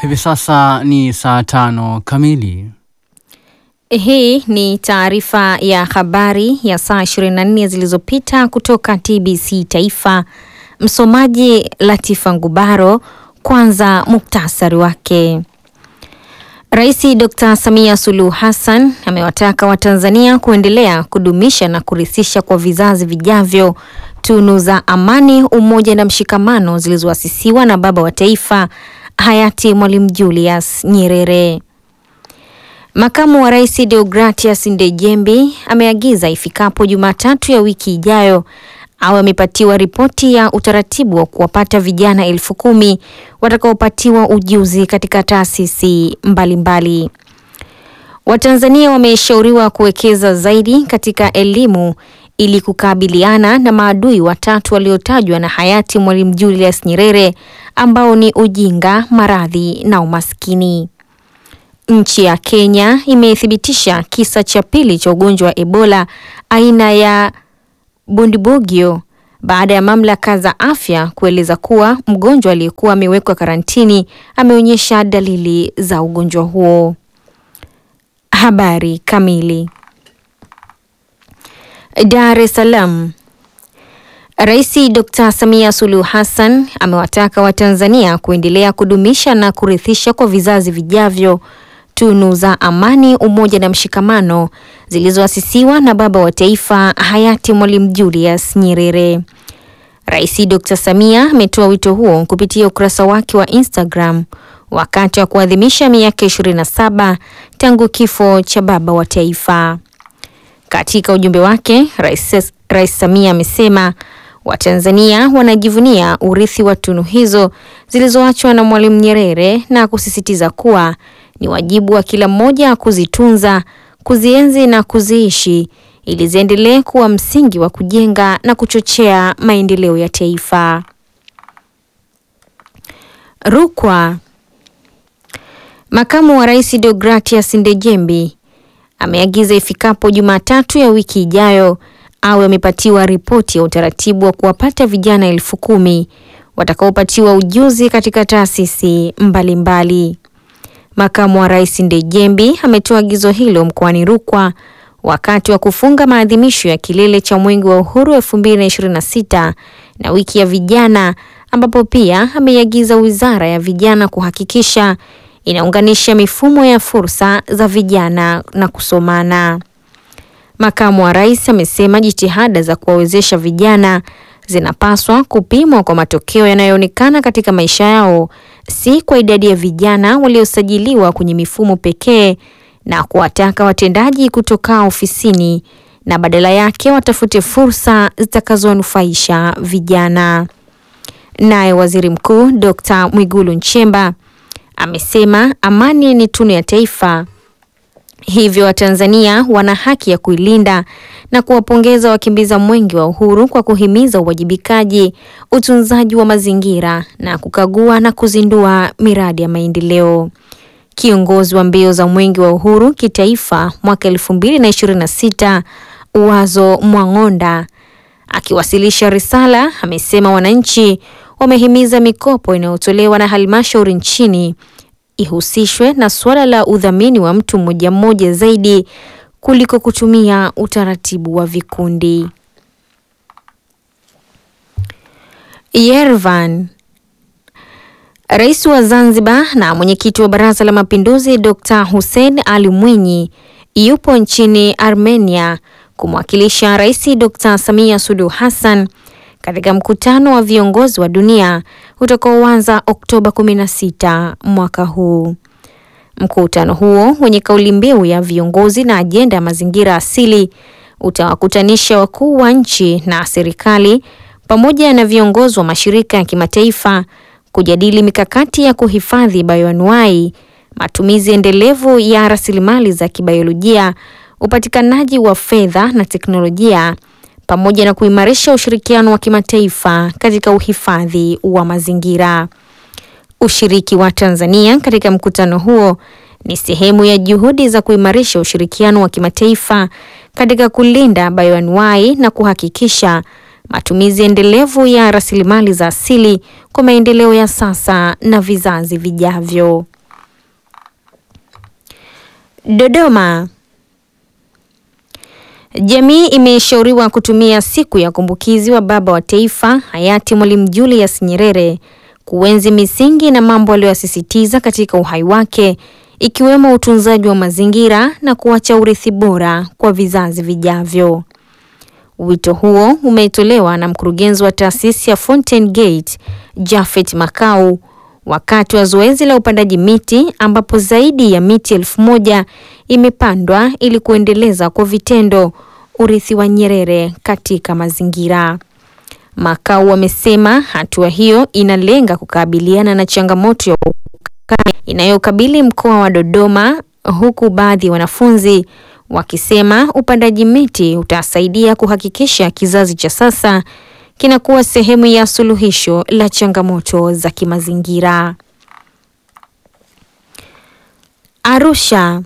Hivi sasa ni saa tano kamili. Hii ni taarifa ya habari ya saa 24 zilizopita kutoka TBC Taifa. Msomaji Latifa Ngubaro. Kwanza muktasari wake. Rais Dr. Samia Suluhu Hassan amewataka Watanzania kuendelea kudumisha na kurithisha kwa vizazi vijavyo tunu za amani, umoja na mshikamano zilizoasisiwa na baba wa taifa hayati Mwalimu Julius Nyerere. Makamu wa Rais Deogratias Ndejembi ameagiza ifikapo Jumatatu ya wiki ijayo awe amepatiwa ripoti ya utaratibu wa kuwapata vijana elfu kumi watakaopatiwa ujuzi katika taasisi mbalimbali. Watanzania wameshauriwa kuwekeza zaidi katika elimu ili kukabiliana na maadui watatu waliotajwa na hayati Mwalimu Julius Nyerere ambao ni ujinga, maradhi na umaskini. Nchi ya Kenya imethibitisha kisa cha pili cha ugonjwa wa Ebola aina ya Bundibugyo baada ya mamlaka za afya kueleza kuwa mgonjwa aliyekuwa amewekwa karantini ameonyesha dalili za ugonjwa huo. Habari kamili. Dar es Salaam. Rais Dr. Samia Suluhu Hassan amewataka Watanzania kuendelea kudumisha na kurithisha kwa vizazi vijavyo tunu za amani, umoja na mshikamano zilizoasisiwa na baba wa taifa hayati Mwalimu Julius Nyerere. Rais Dr. Samia ametoa wito huo kupitia ukurasa wake wa Instagram wakati wa kuadhimisha miaka 27 tangu kifo cha baba wa taifa. Katika ujumbe wake, Rais, Rais Samia amesema Watanzania wanajivunia urithi wa tunu hizo zilizoachwa na Mwalimu Nyerere na kusisitiza kuwa ni wajibu wa kila mmoja kuzitunza, kuzienzi na kuziishi ili ziendelee kuwa msingi wa kujenga na kuchochea maendeleo ya taifa. Rukwa. Makamu wa Rais Deogratias Ndejembi ameagiza ifikapo Jumatatu ya wiki ijayo awe amepatiwa ripoti ya utaratibu wa kuwapata vijana elfu kumi watakaopatiwa ujuzi katika taasisi mbalimbali. Makamu wa Rais Ndejembi ametoa agizo hilo mkoani Rukwa wakati wa kufunga maadhimisho ya kilele cha Mwenge wa Uhuru 2026 na wiki ya vijana, ambapo pia ameiagiza Wizara ya Vijana kuhakikisha inaunganisha mifumo ya fursa za vijana na kusomana. Makamu wa Rais amesema jitihada za kuwawezesha vijana zinapaswa kupimwa kwa matokeo yanayoonekana katika maisha yao, si kwa idadi ya vijana waliosajiliwa kwenye mifumo pekee, na kuwataka watendaji kutoka ofisini na badala yake watafute fursa zitakazonufaisha vijana. Naye Waziri Mkuu Dr. Mwigulu Nchemba amesema amani ni tunu ya taifa, hivyo Watanzania wana haki ya kuilinda na kuwapongeza wakimbiza Mwenge wa Uhuru kwa kuhimiza uwajibikaji, utunzaji wa mazingira na kukagua na kuzindua miradi ya maendeleo. Kiongozi wa mbio za Mwenge wa Uhuru kitaifa mwaka 2026 Uwazo Mwang'onda akiwasilisha risala amesema wananchi wamehimiza mikopo inayotolewa na halmashauri nchini ihusishwe na suala la udhamini wa mtu mmoja mmoja zaidi kuliko kutumia utaratibu wa vikundi. Yerevan. Rais wa Zanzibar na mwenyekiti wa Baraza la Mapinduzi Dr. Hussein Ali Mwinyi yupo nchini Armenia kumwakilisha Rais Dr. Samia Suluhu Hassan katika mkutano wa viongozi wa dunia utakaoanza Oktoba 16 mwaka huu. Mkutano huo wenye kauli mbiu ya viongozi na ajenda ya mazingira asili utawakutanisha wakuu wa nchi na serikali pamoja na viongozi wa mashirika ya kimataifa kujadili mikakati ya kuhifadhi bayoanuai, matumizi endelevu ya rasilimali za kibiolojia, upatikanaji wa fedha na teknolojia pamoja na kuimarisha ushirikiano wa kimataifa katika uhifadhi wa mazingira. Ushiriki wa Tanzania katika mkutano huo ni sehemu ya juhudi za kuimarisha ushirikiano wa kimataifa katika kulinda bayoanuai na kuhakikisha matumizi endelevu ya rasilimali za asili kwa maendeleo ya sasa na vizazi vijavyo. Dodoma. Jamii imeshauriwa kutumia siku ya kumbukizi wa baba wa taifa hayati Mwalimu Julius Nyerere kuenzi misingi na mambo aliyoyasisitiza katika uhai wake ikiwemo utunzaji wa mazingira na kuacha urithi bora kwa vizazi vijavyo. Wito huo umetolewa na mkurugenzi wa taasisi ya Fountain Gate Jafet Makau wakati wa zoezi la upandaji miti ambapo zaidi ya miti elfu moja imepandwa ili kuendeleza kwa vitendo urithi wa Nyerere katika mazingira. Makau amesema hatua hiyo inalenga kukabiliana na changamoto ya ukame inayokabili mkoa wa Dodoma, huku baadhi ya wanafunzi wakisema upandaji miti utasaidia kuhakikisha kizazi cha sasa kinakuwa sehemu ya suluhisho la changamoto za kimazingira. Arusha.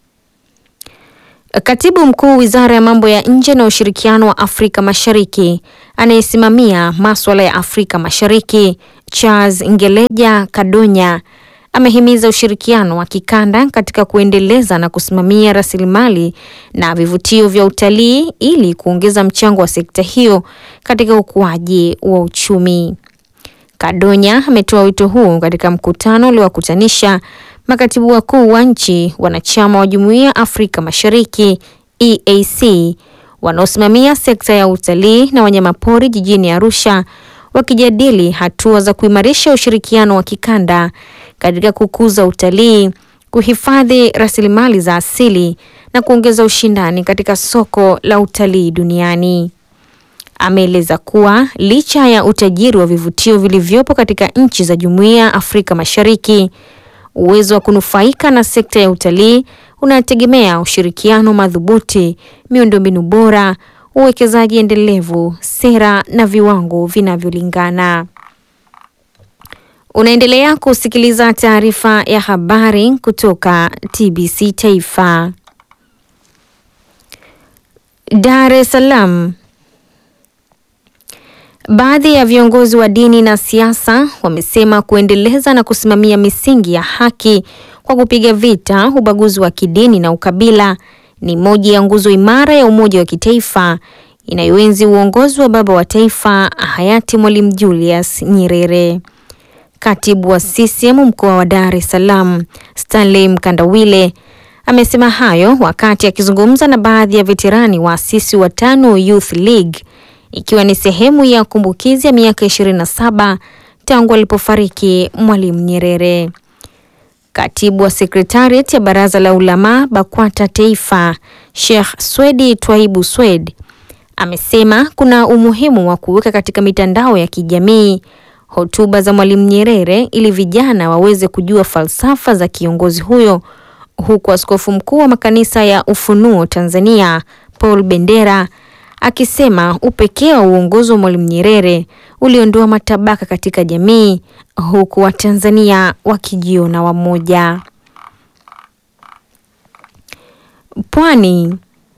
Katibu Mkuu Wizara ya Mambo ya Nje na Ushirikiano wa Afrika Mashariki anayesimamia masuala ya Afrika Mashariki, Charles Ngeleja Kadonya amehimiza ushirikiano wa kikanda katika kuendeleza na kusimamia rasilimali na vivutio vya utalii ili kuongeza mchango wa sekta hiyo katika ukuaji wa uchumi. Kadonya ametoa wito huu katika mkutano uliowakutanisha makatibu wakuu wa nchi wanachama wa Jumuiya ya Afrika Mashariki EAC wanaosimamia sekta ya utalii na wanyamapori jijini Arusha wakijadili hatua za kuimarisha ushirikiano wa kikanda katika kukuza utalii, kuhifadhi rasilimali za asili na kuongeza ushindani katika soko la utalii duniani. Ameeleza kuwa licha ya utajiri wa vivutio vilivyopo katika nchi za Jumuiya ya Afrika Mashariki, uwezo wa kunufaika na sekta ya utalii unategemea ushirikiano madhubuti, miundombinu bora, uwekezaji endelevu, sera na viwango vinavyolingana. Unaendelea kusikiliza taarifa ya habari kutoka TBC Taifa. Dar es Salaam. Baadhi ya viongozi wa dini na siasa wamesema kuendeleza na kusimamia misingi ya haki kwa kupiga vita ubaguzi wa kidini na ukabila ni moja ya nguzo imara ya umoja wa kitaifa inayoenzi uongozi wa baba wa taifa hayati Mwalimu Julius Nyerere. Katibu wa CCM mkoa wa Dar es Salaam, Stanley Mkandawile amesema hayo wakati akizungumza na baadhi ya veterani waasisi wa TANU Youth League ikiwa ni sehemu ya kumbukizi ya miaka 27 tangu alipofariki Mwalimu Nyerere. Katibu wa Sekretariat ya Baraza la Ulama BAKWATA Taifa, Sheikh Swedi Twaibu Swed amesema kuna umuhimu wa kuweka katika mitandao ya kijamii hotuba za Mwalimu Nyerere ili vijana waweze kujua falsafa za kiongozi huyo, huku askofu mkuu wa makanisa ya Ufunuo Tanzania Paul Bendera akisema upekee wa uongozi wa Mwalimu Nyerere uliondoa matabaka katika jamii, huku Watanzania wakijiona wamoja. Pwani.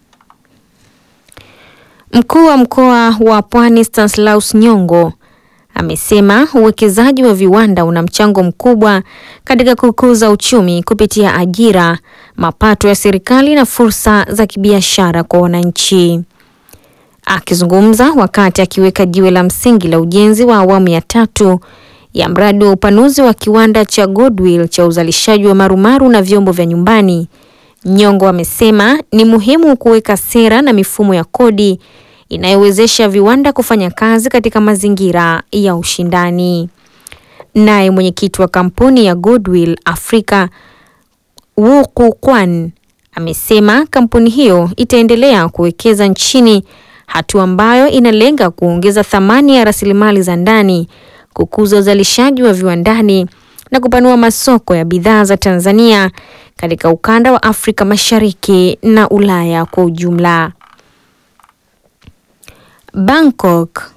Mkuu wa mkoa wa Pwani Stanislaus Nyongo amesema uwekezaji wa viwanda una mchango mkubwa katika kukuza uchumi kupitia ajira, mapato ya serikali na fursa za kibiashara kwa wananchi. Akizungumza wakati akiweka jiwe la msingi la ujenzi wa awamu ya tatu ya mradi wa upanuzi wa kiwanda cha Goodwill cha uzalishaji wa marumaru na vyombo vya nyumbani, Nyongo amesema ni muhimu kuweka sera na mifumo ya kodi inayowezesha viwanda kufanya kazi katika mazingira ya ushindani. Naye mwenyekiti wa kampuni ya Goodwill Afrika Wuku Kwan amesema kampuni hiyo itaendelea kuwekeza nchini, hatua ambayo inalenga kuongeza thamani ya rasilimali za ndani, kukuza uzalishaji wa viwandani na kupanua masoko ya bidhaa za Tanzania katika ukanda wa Afrika Mashariki na Ulaya kwa ujumla. Bangkok.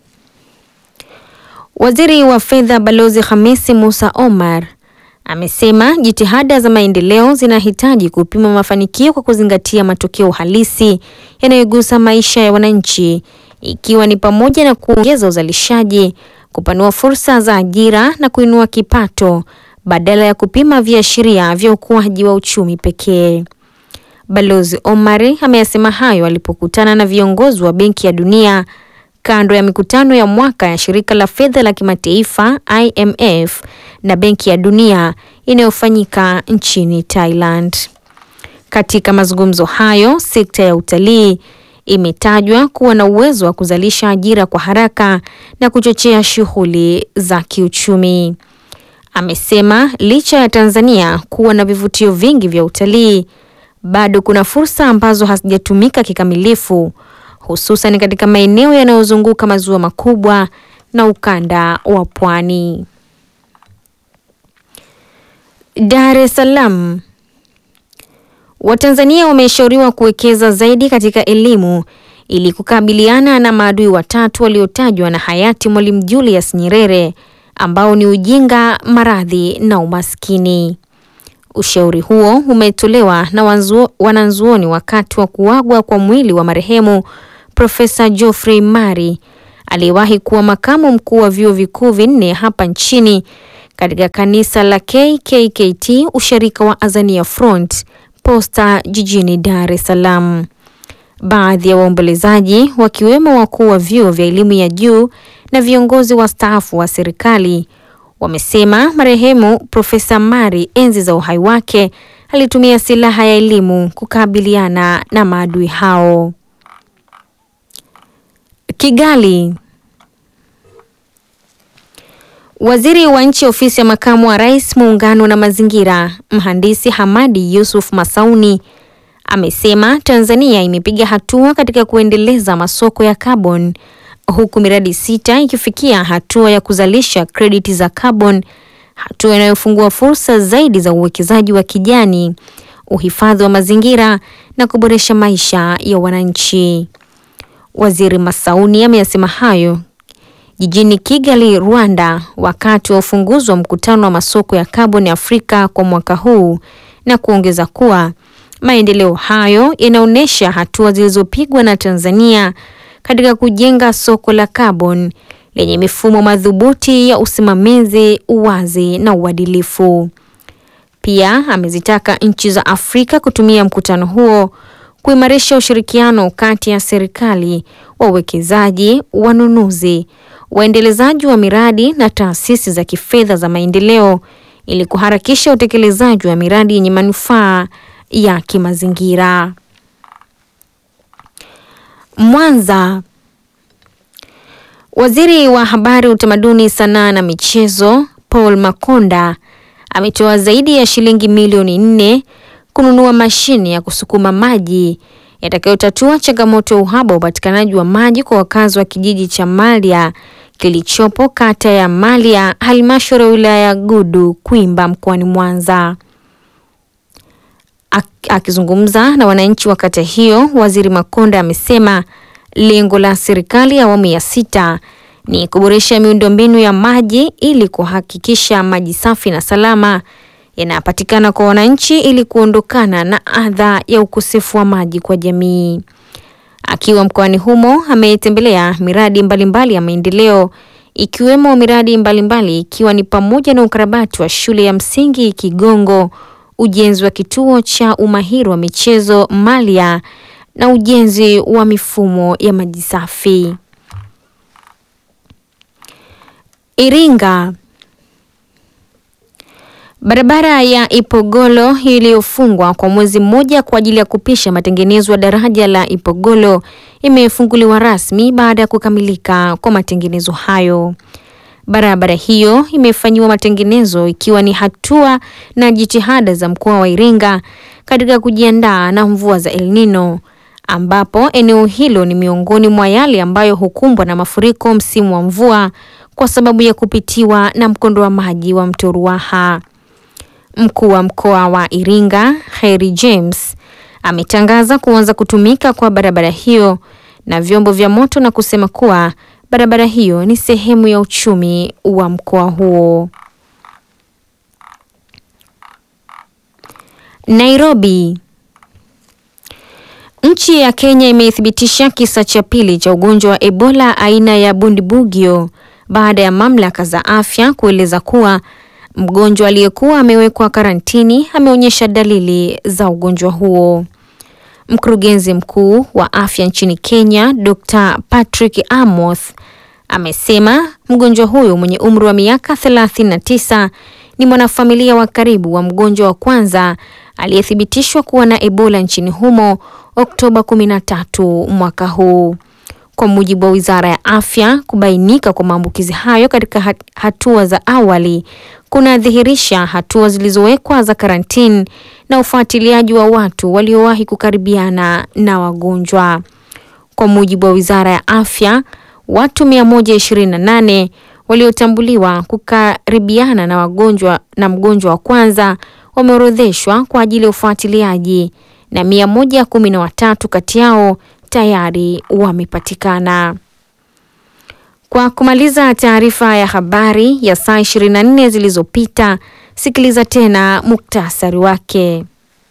Waziri wa Fedha Balozi Hamisi Musa Omar amesema jitihada za maendeleo zinahitaji kupima mafanikio kwa kuzingatia matokeo halisi yanayogusa maisha ya wananchi ikiwa ni pamoja na kuongeza uzalishaji, kupanua fursa za ajira na kuinua kipato badala ya kupima viashiria vya ukuaji wa uchumi pekee. Balozi Omari ameyasema hayo alipokutana na viongozi wa Benki ya Dunia kando ya mikutano ya mwaka ya shirika la fedha la kimataifa IMF na Benki ya Dunia inayofanyika nchini Thailand. Katika mazungumzo hayo, sekta ya utalii imetajwa kuwa na uwezo wa kuzalisha ajira kwa haraka na kuchochea shughuli za kiuchumi. Amesema licha ya Tanzania kuwa na vivutio vingi vya utalii, bado kuna fursa ambazo hazijatumika kikamilifu, hususan katika maeneo yanayozunguka maziwa makubwa na ukanda wa pwani. Dar es Salaam. Watanzania wameshauriwa kuwekeza zaidi katika elimu ili kukabiliana na maadui watatu waliotajwa na hayati Mwalimu Julius Nyerere ambao ni ujinga, maradhi na umaskini. Ushauri huo umetolewa na wanzuo, wanazuoni wakati wa kuagwa kwa mwili wa marehemu Profesa Geoffrey Mari aliyewahi kuwa makamu mkuu wa vyuo vikuu vinne hapa nchini katika kanisa la KKKT ushirika wa Azania Front Posta jijini Dar es Salaam. Baadhi ya waombolezaji wakiwemo wakuu wa vyuo vya elimu ya juu na viongozi wastaafu wa serikali wamesema marehemu Profesa Mari enzi za uhai wake alitumia silaha ya elimu kukabiliana na maadui hao. Kigali. Waziri wa nchi ofisi ya makamu wa rais muungano na mazingira, mhandisi Hamadi Yusuf Masauni amesema Tanzania imepiga hatua katika kuendeleza masoko ya carbon huku miradi sita ikifikia hatua ya kuzalisha krediti za carbon, hatua inayofungua fursa zaidi za uwekezaji wa kijani, uhifadhi wa mazingira na kuboresha maisha ya wananchi. Waziri Masauni ameyasema hayo jijini Kigali, Rwanda, wakati wa ufunguzi wa mkutano wa masoko ya kaboni Afrika kwa mwaka huu na kuongeza kuwa maendeleo hayo yanaonyesha hatua zilizopigwa na Tanzania katika kujenga soko la kaboni lenye mifumo madhubuti ya usimamizi, uwazi na uadilifu. Pia amezitaka nchi za Afrika kutumia mkutano huo kuimarisha ushirikiano kati ya serikali, wawekezaji, wanunuzi, waendelezaji wa miradi na taasisi za kifedha za maendeleo ili kuharakisha utekelezaji wa miradi yenye manufaa ya kimazingira. Mwanza. Waziri wa Habari, Utamaduni, Sanaa na Michezo Paul Makonda ametoa zaidi ya shilingi milioni nne kununua mashine ya kusukuma maji yatakayotatua changamoto ya uhaba wa upatikanaji wa maji kwa wakazi wa kijiji cha Malya kilichopo kata ya Malya, halmashauri ya wilaya ya Gudu Kwimba mkoani Mwanza. Akizungumza na wananchi wa kata hiyo, Waziri Makonda amesema lengo la serikali ya awamu ya sita ni kuboresha miundombinu ya maji ili kuhakikisha maji safi na salama yanapatikana kwa wananchi ili kuondokana na adha ya ukosefu wa maji kwa jamii. Akiwa mkoani humo, ametembelea miradi mbalimbali mbali ya maendeleo ikiwemo miradi mbalimbali mbali, ikiwa ni pamoja na ukarabati wa shule ya msingi Kigongo, ujenzi wa kituo cha umahiri wa michezo Malya na ujenzi wa mifumo ya maji safi. Iringa. Barabara ya Ipogolo iliyofungwa kwa mwezi mmoja kwa ajili ya kupisha matengenezo ya daraja la Ipogolo imefunguliwa rasmi baada ya kukamilika kwa matengenezo hayo. Barabara hiyo imefanyiwa matengenezo ikiwa ni hatua na jitihada za mkoa wa Iringa katika kujiandaa na mvua za El Nino ambapo eneo hilo ni miongoni mwa yale ambayo hukumbwa na mafuriko msimu wa mvua kwa sababu ya kupitiwa na mkondo wa maji wa mto Ruaha. Mkuu wa mkoa wa Iringa, Kheri James, ametangaza kuanza kutumika kwa barabara hiyo na vyombo vya moto na kusema kuwa barabara hiyo ni sehemu ya uchumi wa mkoa huo. Nairobi. Nchi ya Kenya imethibitisha kisa cha pili cha ugonjwa wa Ebola aina ya Bundibugyo baada ya mamlaka za afya kueleza kuwa mgonjwa aliyekuwa amewekwa karantini ameonyesha dalili za ugonjwa huo. Mkurugenzi mkuu wa afya nchini Kenya, Dr. Patrick Amoth amesema mgonjwa huyo mwenye umri wa miaka 39 ni mwanafamilia wa karibu wa mgonjwa wa kwanza aliyethibitishwa kuwa na Ebola nchini humo Oktoba 13 mwaka huu. Kwa mujibu wa Wizara ya Afya, kubainika kwa maambukizi hayo katika hatua za awali kunadhihirisha hatua zilizowekwa za karantini na ufuatiliaji wa watu waliowahi kukaribiana na wagonjwa. Kwa mujibu wa Wizara ya Afya, watu 128 waliotambuliwa kukaribiana na wagonjwa na mgonjwa wa kwanza wameorodheshwa kwa ajili ya ufuatiliaji na 113 kati yao tayari wamepatikana. Kwa kumaliza taarifa ya habari ya saa 24 zilizopita, sikiliza tena muktasari wake.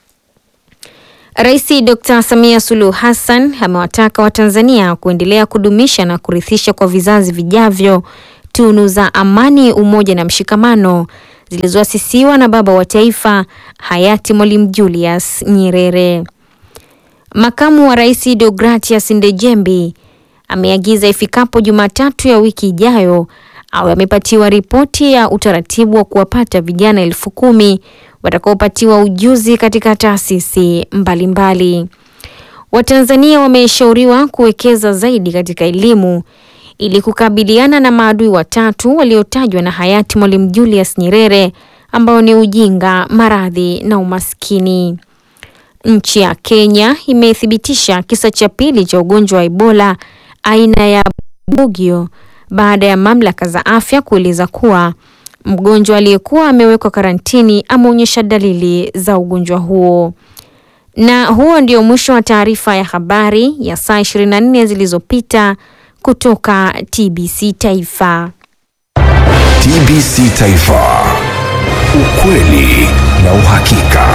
Rais Dr. Samia Suluhu Hassan amewataka Watanzania kuendelea kudumisha na kurithisha kwa vizazi vijavyo tunu za amani, umoja na mshikamano zilizoasisiwa na baba wa taifa hayati Mwalimu Julius Nyerere. Makamu wa Rais Deogratias Ndejembi ameagiza ifikapo Jumatatu ya wiki ijayo awe amepatiwa ripoti ya utaratibu wa kuwapata vijana elfu kumi watakaopatiwa ujuzi katika taasisi mbalimbali. Watanzania wameshauriwa kuwekeza zaidi katika elimu ili kukabiliana na maadui watatu waliotajwa na hayati Mwalimu Julius Nyerere ambao ni ujinga, maradhi na umaskini. Nchi ya Kenya imethibitisha kisa cha pili cha ugonjwa wa Ebola aina ya Bugio baada ya mamlaka za afya kueleza kuwa mgonjwa aliyekuwa amewekwa karantini ameonyesha dalili za ugonjwa huo. Na huo ndio mwisho wa taarifa ya habari ya saa 24 zilizopita kutoka TBC Taifa. TBC Taifa. Ukweli na uhakika.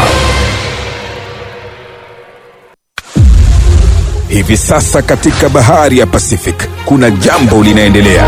Hivi sasa katika bahari ya Pacific kuna jambo linaendelea.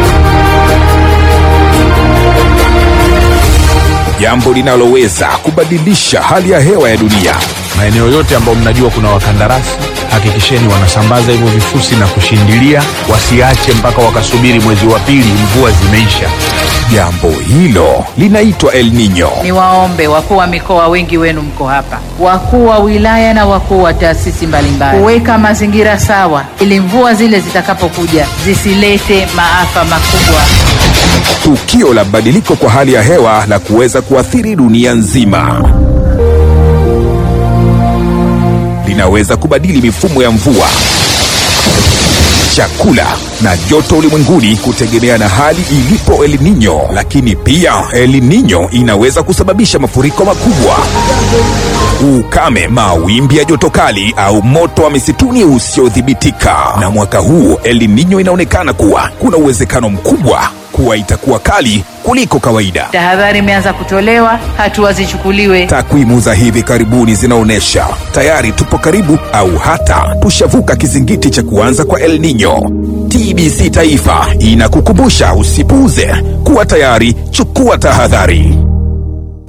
Jambo linaloweza kubadilisha hali ya hewa ya dunia. Maeneo yote ambayo mnajua kuna wakandarasi, hakikisheni wanasambaza hivyo vifusi na kushindilia, wasiache mpaka wakasubiri mwezi wa pili mvua zimeisha. Jambo hilo linaitwa El Nino. Niwaombe wakuu wa mikoa, wengi wenu mko hapa, wakuu wa wilaya na wakuu wa taasisi mbalimbali, kuweka mazingira sawa ili mvua zile zitakapokuja zisilete maafa makubwa. Tukio la badiliko kwa hali ya hewa la kuweza kuathiri dunia nzima linaweza kubadili mifumo ya mvua, chakula na joto ulimwenguni kutegemea na hali ilipo El Nino. Lakini pia El Nino inaweza kusababisha mafuriko makubwa, ukame, mawimbi ya joto kali au moto wa misituni usiodhibitika. Na mwaka huu El Nino inaonekana kuwa kuna uwezekano mkubwa kuwa itakuwa kali kuliko kawaida. Tahadhari imeanza kutolewa, hatua zichukuliwe. Takwimu za hivi karibuni zinaonyesha tayari tupo karibu au hata tushavuka kizingiti cha kuanza kwa El Nino. TBC Taifa inakukumbusha usipuuze, kuwa tayari, chukua tahadhari.